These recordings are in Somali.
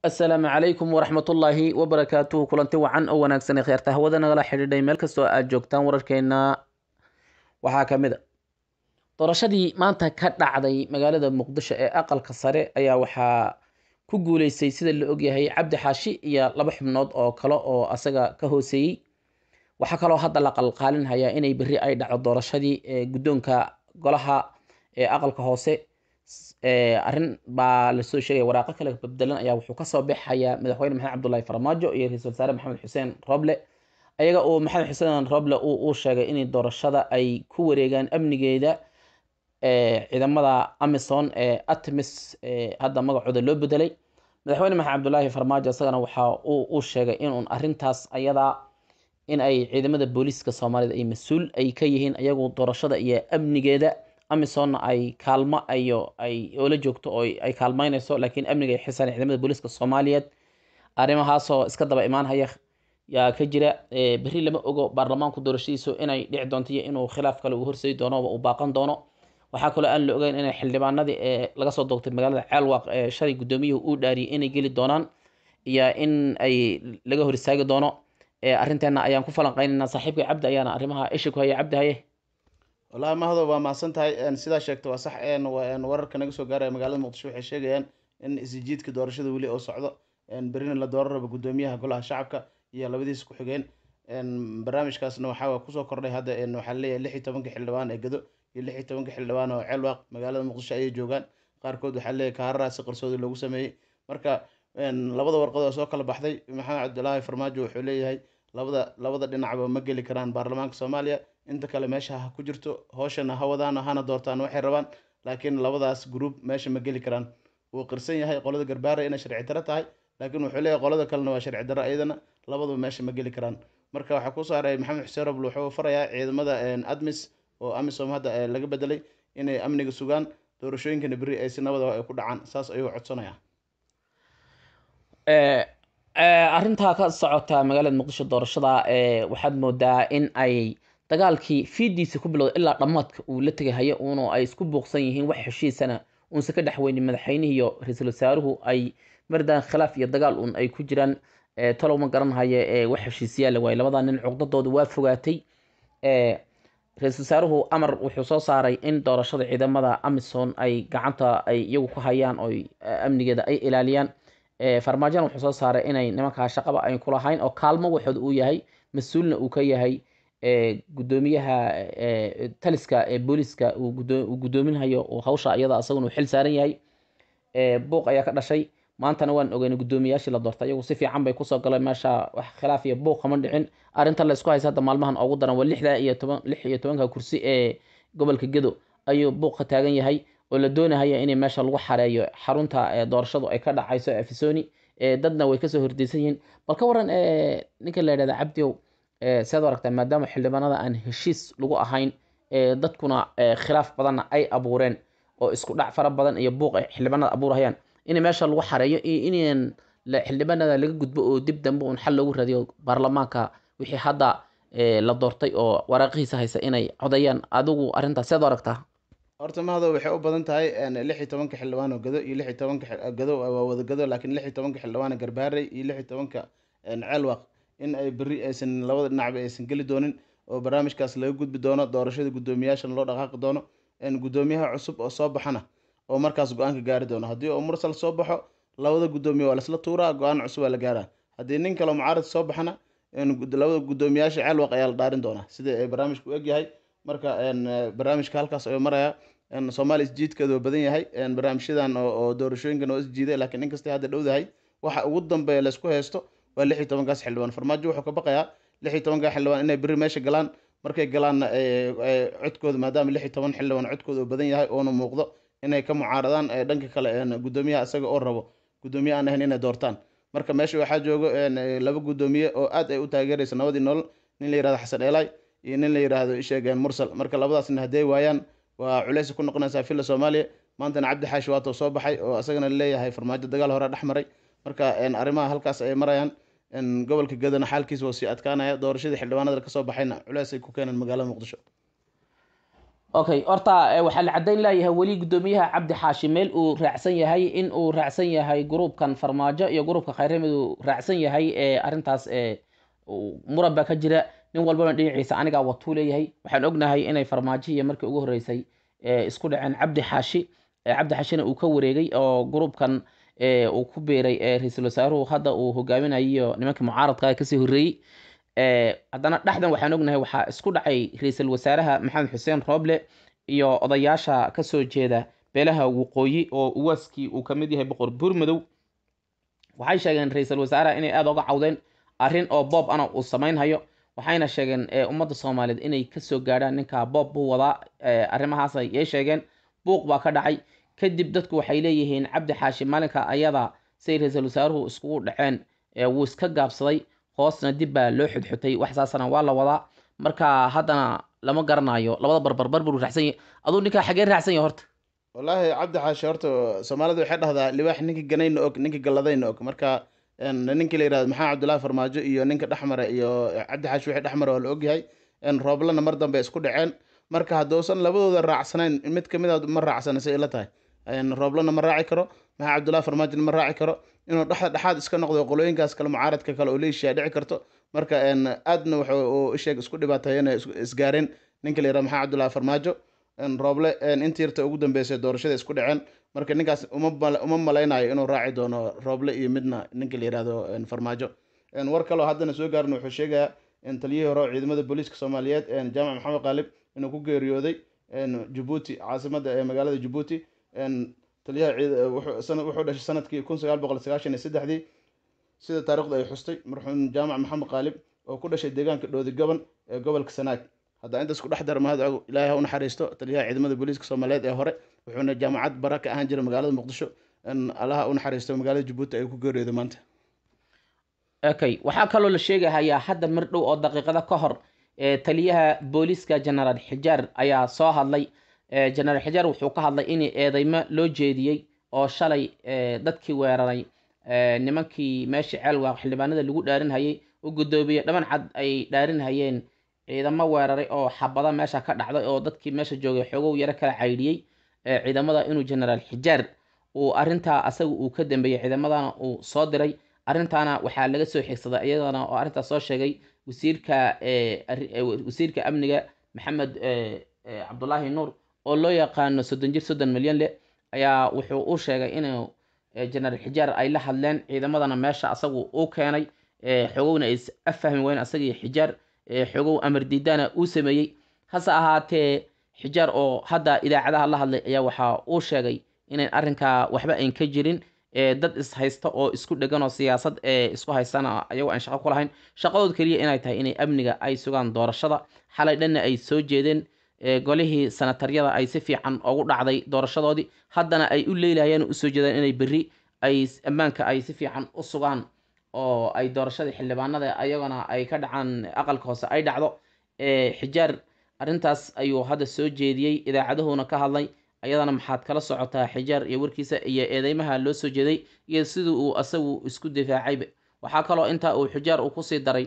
asalaamu calaykum waraxmatullaahi wabarakaatuhu kulanti wacan oo wanaagsan ee kheerta hawada nagala xidhiidhay meel kastoo aad joogtaan wararkeena waxaa ka mid a doorashadii maanta ka dhacday magaalada muqdisho ee aqalka sare ayaa waxaa ku guuleystay sida la ogyahay cabdi xaashi iyo laba xubnood oo kale oo asaga ka hooseeyey waxaa kaloo hadda la qalqaalinhayaa inay berri ay dhacdo doorashadii guddoonka golaha ee aqalka hoose arrin baa lasoo sheegaya waraaqo kale babdelan ayaa wuxuu kasoo baxayaa madaxweyne maxamed cabdullaahi farmaajo iyo ra-iisul wasaare maxamed xuseen roble ayaga oo maxamed xuseen roble uu sheegay in doorashada ay ku wareegaan amnigeeda ciidamada amison ee atmis hadda magacooda loo bedelay madaxweyne maxamed cabdullaahi farmaajo isagana waxa uu sheegay inuun arintaas ayadaa in ay ciidamada booliiska soomaalida ay mas-uul ay ka yihiin ayagu doorashada iyo amnigeeda amisonna ay kaalmo ayo ay oola joogto oo ay kaalmeyneyso laakiin amniga ay xisaan ciidamada booliiska soomaaliyeed arrimahaasoo iska daba imaanhaya yaa ka jira berri lama ogo baarlamaanku doorashadiisu inay dhici doonto iyo inuu khilaaf kale uu horseedi doono uu baaqan doono waxaa kaloo aan la ogeyn inay xildhibaanadii ee laga soo doogtay magaalada ceelwaaq ee shalay guddoomiyuhu uu dhaariyay inay geli doonaan iyo in ay laga hor istaagi doono arrinteena ayaan ku falanqeynaynaa saaxiibka cabdi ayaana arrimaha isha ku haya cabdi haye walahi mahado waa mahadsan tahay sidaa sheegta waa sax wararka naga soo gaaraya magaalada muqdisho waxay sheegayaan in isjiidka doorashada weli oo socdo berina la dooran rabo guddoomiyaha golaha shacabka iyo labadiisa ku-xigeen barnaamijkaasna waxaa kusoo kordhay hadda waxaa leeyahay lix iyo tobanka xildhibaan ee gado iyo lix iyo tobanka xildhibaan oo ceelwaaq magaalada muqdisho ayay joogaan qaarkood waxaa leeyahay kaararaa si qarsoodi loogu sameeyey marka labada warqad oo soo kala baxday maxamed cabdilaahi farmaajo wuxuu leeyahay labada labada dhinacba ma geli karaan baarlamaanka soomaaliya inta kale meesha ha ku jirto hooshana ha wadaan hana doortaan waxay rabaan laakiin labadaas group meesha ma geli karaan wuu qirsan yahay qolada garbaara inay sharci daro tahay laakiin wuxuu leeyahay qolada kalena waa sharci daro iyadana labaduba meesha ma geli karaan marka waxaa ku saaray maxamed xuseen roble wuxuu farayaa ciidamada admis oo amisom hadda laga bedelay inay amniga sugaan doorashooyinkana berri ay si nabada ay ku dhacaan saas ayuu codsanayaa arrintaa ka socota magaalada muqdisho doorashada waxaad moodaa in ay dagaalkii fiidiisa ku bilowday ilaa dhammaadka uu la tegahayo uunu ay isku buuqsan yihiin wax heshiisana uunse ka dhexweynin madaxweynihii iyo ra-iisul wasaaruhu ay mardaan khilaaf iyo dagaal uun ay ku jiraan talow ma garanhayo wax heshiisyaala waaye labadaa nin cuqdadooda waa fogaatay ra-iisul wasaaruhu amar wuxuu soo saaray in doorashada ciidamada amison ay gacanta ay iyagu ku hayaan oo amnigeeda ay ilaaliyaan farmaajona wuxuu soo saaray inay nimankaa shaqaba ayn kulahayn oo kaalmo waxood uu yahay mas-uulna uu ka yahay guddoomiyaha taliska ee booliiska uu guddoominhayo hawsha iyada isaguna uu xil saaran yahay buuq ayaa ka dhashay maantana waan ogeynay guddoomiyayaashii la doortay iyagu si fiican bay kusoo galeen meesha wax khilaaf iyo buuq kama dhicin arrinta la isku haysa hadda maalmahan ugu daran waa lixda iyo toban lix iyo tobanka kursi ee gobolka gedo ayuu buuq ka taagan yahay oo la doonahaya in meesha lagu xareeyo xarunta doorashadu ay ka dhacayso afisoni dadna way kasoo hordeysan yihiin bal ka waran ninka la yidhahda cabdiow siaad aragtaa maadaama xildhibaanada aan heshiis lagu ahayn dadkuna khilaaf badanna ay abuureen oo isku dhac fara badan iyo buuq ay xildhibaanada abuurhayaan in meesha lagu xareeyo iyo in xildhibaanada laga gudbo oo dib dambe un xal loogu raadiyo baarlamaanka wixii hadda la doortay oo waraaqihiisa haysa inay codayaan adigu arrintaas siaad aragtaa horta mahado waxay u badan tahay lix iyo tobanka xildhibaan oo gado iyo lix iyo tobanka gado waa wada gado laakiin lix iyo tobanka xildhibaan garbaarey iyo lix iyo tobanka ceelwaq in ay berri aysan labada dhinacba aysan geli doonin oo barnaamijkaas laga gudbi doono doorashada guddoomiyaashana loo dhaqaaqi doono guddoomiyaha cusub oo soo baxana oo markaas go-aanka gaari doono haddii oo mursal soo baxo labada guddoomiye waa lasla tuuraa go-aan cusub waa la gaaraa haddii nin kaleo mucaarad soo baxana labada guddoomiyaasha ceelwaq ayaa la dhaarin doonaa sida ay barnaamijku u egyahay marka barnaamijka halkaas ayuu maraya soomaaliya isjiidkeedu waa badan yahay barnaamijyadan oo doorashooyinkan oo isjiiday laakiin inkastay hadda dhowdahay waxa ugu dambeeya laysku haysto waa lix iyo tobankaas xildhibaan farmaajo wuxuu ka baqayaa lix iyo tobankaa xildhibaan inay berri meesha galaan markay galaanna codkooda maadaama lix iyo toban xildhibaan codkooda uu badan yahay oona muuqdo inay ka mucaaradaan dhanka kale guddoomiyaha isaga oo rabo guddoomiye aan ahayn inay doortaan marka meesha waxaa joogo laba guddoomiye oo aad ay u taageeraysa nabadii nolol nin la yirahdo xasan eelay iyo nin la yiraahdo isheegeen mursal marka labadaasna hadday waayaan waa culays ku noqonaysaa filla soomaaliya maantana cabdi xaashi waato soo baxay oo isagana leeyahay farmaajo dagaal hore dhex maray marka arrimaha halkaas ay marayaan gobolka gadana xaalkiisa waa sii adkaanaya doorashadii xildhibaanada kasoo baxayna culays ay ku keeneen magaalada muqdisho okay horta waxaa la caddayn leeyahay weli guddoomiyaha cabdi xaashi meel uu raacsan yahay in uu raacsan yahay gruubkan farmaajo iyo gruubka khayramid uu raacsan yahay arrintaas muran baa ka jira nin walbana dhinaciisa anigaa watuu leeyahay waxaan ognahay inay farmaajo iyo markii ugu horreysay isku dhaceen cabdi xaashi cabdi xaashina uu ka wareegay oo gruubkan uu ku biiray ra-iisul wasaaruhu hadda uu hogaaminayo nimankii mucaaradka kasii horreeyey haddana dhexdan waxaan ognahay waxaa isku dhacay ra-iisul wasaaraha maxamed xuseen rooble iyo odayaasha kasoo jeeda beelaha waqooyi oo uwaaskii uu kamid yahay boqor buurmadow waxay sheegeen ra-iisul wasaaraha inay aada uga cawdeen arrin oo boob ana uu samaynhayo waxayna sheegeen ummadda soomaaliyeed inay kasoo gaadhaan ninka boob buu wadaa arrimahaas yay sheegeen buuq baa ka dhacay kadib dadku waxay leeyihiin cabdi xaashi maalinka ayada say ra-iisul wasaaruhu iskugu dhaceen wuu iska gaabsaday hoosna dib baa loo xudxutay wax saasana waa la wadaa marka haddana lama garanayo labada barbarbar buu raacsan yahay aduu ninkaa xagee raacsan yahay horta wallaahi cabdi xaashi horta soomaalida waxay dhahdaa libaax ninkii ganayna og ninkii galladayna og marka ninkii la yihahdo maxamed cabdullaahi farmaajo iyo ninka dhexmare iyo cabdi xaashi wixii dhexmare waa la ogyahay rooblana mar dambe isku dhaceen marka hadduusan labadooda raacsanayn mid kamid a ma raacsana say ila tahay rooblana ma raaci karo maxamed cabdullaahi farmaajona ma raaci karo inuu dhexda dhexaad iska noqdo qolooyinkaas kale mucaaradka kale oo leeshiya dhici karto marka aadna wuxuu isheeg isku dhibaateeyeen isgaareen ninka la yihahdo maxamed cabdullaahi farmaajo rooble intii yarta ugu dambeysay doorashada isku dhaceen marka ninkaas uma malaynayo inuu raaci doono rooble iyo midna ninka la yihahdo farmaajo war kaleo haddana soo gaarna wuxuu sheegayaa taliyihii hore ciidamada booliiska soomaaliyeed jaamac maxamed qaalib inuu ku geeriyooday jabuuti caasimada ee magaalada jabuuti taliyaha wuxuu dhashay sanadkii kun sagaal boqol sagaashan iyo saddexdii sida taarikhdu ay xustay marxuum jaamac maxamed qaalib oo ku dhashay deegaanka dhoodi gaban ee gobolka sanaag haddaa intaas ku dhex dara mahad ilaahay ha u naxariisto taliyaha ciidamada booliiska soomaaliyeed ee hore wuxuuna jaamacad bara ka ahaan jiray magaalada muqdisho allaha u naxariisto magaalada jabuuti ay ku geeriyooday maanta okay waxaa kaloo la sheegahayaa hadda mar dhow oo daqiiqada ka hor taliyaha booliiska genaraal xijaar ayaa soo hadlay genaraal xijaar wuxuu ka hadlay in eedeymo loo jeediyey oo shalay dadkii weeraray nimankii meeshii ceelwa xildhibaanada lagu dhaarinhayay u guddoomiye dhaban cad ay dhaarinhayeen ciidamo weeraray oo xabada meesha ka dhacday oo dadkii meesha joogay xoogow yaro kala caydhiyey ciidamada inuu genaraal xijaar uu arintaa asaga uu ka dambeeyey ciidamadana uu soo diray arrintaana waxaa laga soo xigsaday iyadana oo arrintaas soo sheegay wasiirka wasiirka amniga maxamed cabdulaahi nuur oo loo yaqaano soddon jir soddon milyan leh ayaa wuxuu u sheegay inuu genaraal xijaar ay la hadleen ciidamadana meesha asagu uu keenay xogowna ay afahmi weyn asagii xijaar xogow amar diidana uu sameeyey hase ahaatee xijaar oo hadda idaacadaha la hadlay ayaa waxaa uu sheegay inayn arrinkaa waxba ayn ka jirin dad is haysta oo isku dhegan oo siyaasad isku haystana ayagoo aan shaqo ku lahayn shaqadood keliya inay tahay inay amniga ay sugaan doorashada xalay dhanna ay soo jeedeen golihii sanataryada ay si fiican ugu dhacday doorashadoodii haddana ay u leylahayeen oo usoo jeedaan inay berri ay ammaanka ay si fiican u sugaan oo ay doorashadii xildhibaanada ayagana ay ka dhacaan aqalka hoose ay dhacdo xijaar arrintaas ayuu hadda soo jeediyey idaacaduhuna ka hadlay ayadana maxaad kala socotaa xijaar iyo warkiisa iyo eedeymaha loo soo jeeday iyo sidii uu asagu isku difaacayba waxaa kaloo intaa uu xijaar uu kusii daray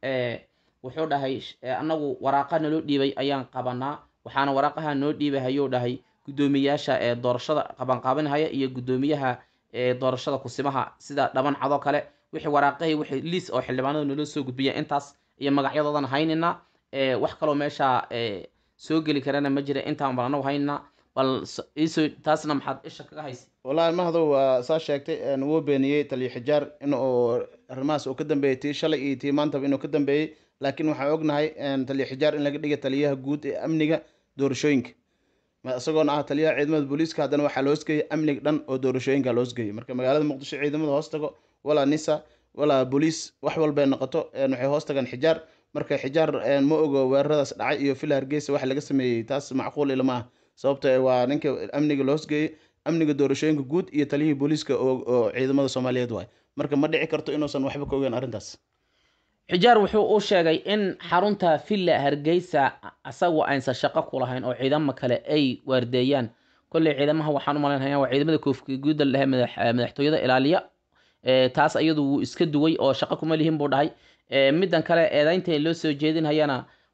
wuxuu dhahay annagu waraaqa naloo dhiibay ayaan qabanaa waxaana waraaqaha noo dhiibahayuu dhahay guddoomiyaasha ee doorashada qabanqaabanhaya iyo guddoomiyaha doorashada kusimaha sida dhaban cadoo kale wixii waraaqahii wixii liis oo xildhibaanada naloo soo gudbiya intaas iyo magacyadoodan haynina wax kaloo meesha soo geli karana ma jira intaan bal anagu haynina bal iisoo taasna maxaad isha kaga haysa wallaahi mahdow waa saa sheegtay wuu beeniyey taliyo xijaar in uu arrimahaas uu ka dambeeyey tii shalay iyo tii maantaba inuu ka dambeeyey laakiin waxaan ognahay taliyo xijaar in laga dhigay taliyaha guud ee amniga doorashooyinka isagoona ah taliyaha ciidamada booliiska haddana waxaa loosgeeyay amniga dhan oo doorashooyinka loosgeeyay marka magaalada muqdisho ciidamada hoos tago walaa nisa walaa booliis wax walbay noqoto waxay hoos tagaan xijaar marka xijaar ma ogo weeraradaas dhacay iyo fila hargeysa wax laga sameeyey taas macquul ilama ah sababto waa ninka amniga loosgeeyey amniga doorashooyinka guud iyo taliyihii booliiska oo ciidamada soomaaliyeed waay marka ma dhici karto inuusan waxba ka ogeyn arrintaas xijaar wuxuu u sheegay in xarunta villa hargeysa asagu aynsan shaqo ku lahayn oo ciidamo kale ay waardeeyaan kolley ciidamaha waxaan u malaynaya waa ciidamada koofka guuda lehe madaxtooyada ilaaliya taas iyadu wuu iska duway oo shaqo kuma lihin buu dhahay middan kale eedaynta loo soo jeedinhayana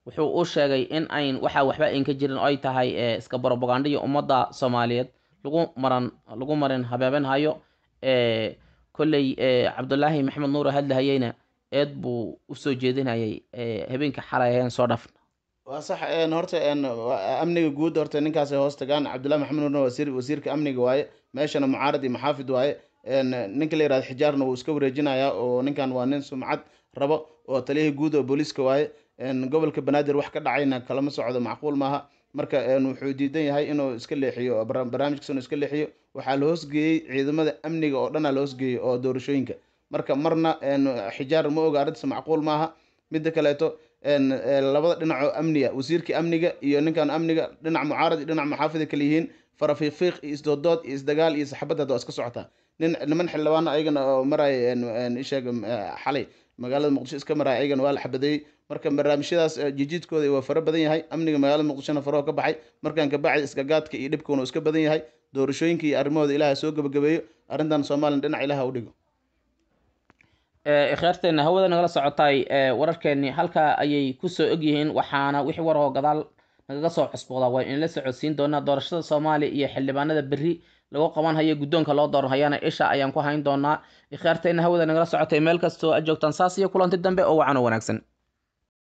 wuxuu u sheegay in ayn waxaa waxba ayn ka jirin oo ay tahay iska brobagandhiyo ummadda soomaaliyeed lagu maran lagu marin habeebenhayo kolley cabdulaahi maxamed nuur hadlahayeyna eed buu usoo jeedinayay habeenka xalay ayaan soo dhafna waa sax horta amniga guud horta ninkaas hoos tagaan cabdullahi maxamed nuurna wasiir wasiirka amniga waaye meeshana mucaarad iyo maxaafid waaye ninka la yirahdo xijaarna wuu iska wareejinayaa oo ninkan waa nin sumcad rabo oo taliyihii guud oo booliiska waaye gobolka banaadir wax ka dhacayna kalama socdo macquul maaha marka wuxuu diidan yahay inuu iska leexiyo barnaamijkiisa inuu iska leexiyo waxaa la hoosgeeyey ciidamada amniga oo dhanaa la hoosgeeyey oo doorashooyinka marka marna xijaar ma oga arrintaas macquul maaha midda kaleeto labada dhinacoo amniga wasiirkii amniga iyo ninkan amniga dhinac mucaarad iyo dhinac maxaafida kale yihiin farafiifiiq iyo isdoodood iyo isdagaal iyo saxabad hadda waa iska socotaa nin niman xildhibaano ayagana oo maraya isheeg xalay magaalada muqdisho iska maraya ayagana waa la xabadeeyey marka barnaamijyadaas jijiidkooda waa fara badan yahay amniga magaalada muqdishona faroo ka baxay markaan kabacdi iskagaadka iyo dhibkuna iska badan yahay doorashooyinka iyo arrimahooda ilaah soo gabagabeeyo arrintan somalilan dhinac ilaah u dhigo ikhyaarteena hawada nagala socotay wararkeeni halkaa ayay kusoo ogyihiin waxaana wixii warahoo gadaal nagaga soo cusboodaa waa inla socodsiin doonaa doorashada soomaaliya iyo xildhibaanada berri lagu qaban hayo guddoonka loo dooranhayana isha ayaan ku hayn doonaa ikhyaarteena hawada nagala socotay meel kastoo a joogtaan saas iyo kulanti dambe oo wacan oo wanaagsan